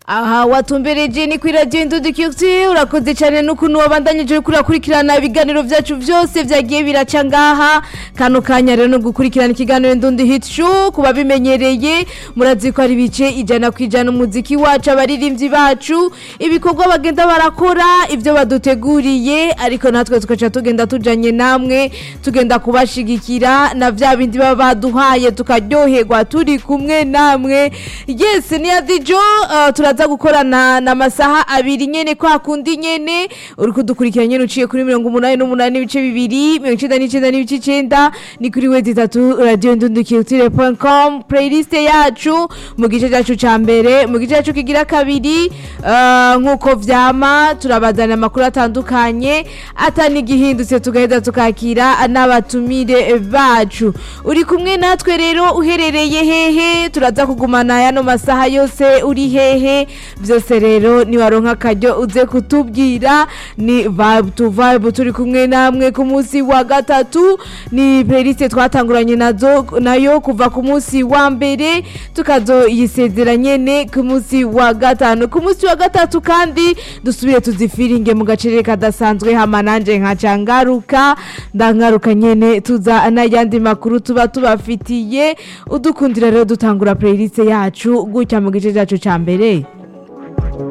aha watumbereje ni kuri radiyo indudikiyuti urakoze cyane n'ukuntu wabandanyije kurakurikirana ibiganiro byacu byose byagiye biraca ngaha kano kanya rero no gukurikirana ikiganiro ndundi hit show ku babimenyereye murazi ko ari ibice ijana ku ijana umuziki wacu abaririmbyi bacu ibikorwa bagenda barakora ibyo baduteguriye ariko natwe tugaca tugenda tujanye namwe tugenda kubashigikira na bya bindi baba baduhaye tukaryoherwa turi kumwe namwe yes ni ya dijo uh, turaza gukorana na masaha abiri nyene kwa kundi nyene uri kudukurikira nyene uciye kuri mirongo umunani n'umunani n'ibice bibiri mirongo icenda n'icenda n'ibice icenda ni kuri wedi itatu radio ndundukiyutire com playlist yacu mu gice cyacu ca mbere mu gice cyacu kigira kabiri uh, nk'uko vyama turabazana amakuru atandukanye atani igihindutse tugaheza tukakira n'abatumire bacu uri kumwe natwe rero uherereye hehe turaza kugumana yano masaha yose uri hehe byose rero niwaronka akaryo uze kutubwira ni vibe to vibe turi kumwe namwe ku munsi wa gatatu ni playlist twatanguranye nazo nayo kuva ku munsi wa mbere tukazoyisezera nyene ku munsi wa gatanu ku munsi wa gatatu kandi dusubire tuzifiringe mu gacerere kadasanzwe hama nanje nkaca ngaruka ndangaruka nyene tuza n'ayandi makuru tuba tubafitiye udukundira rero dutangura playlist yacu gutya mu gice cyacu ca mbere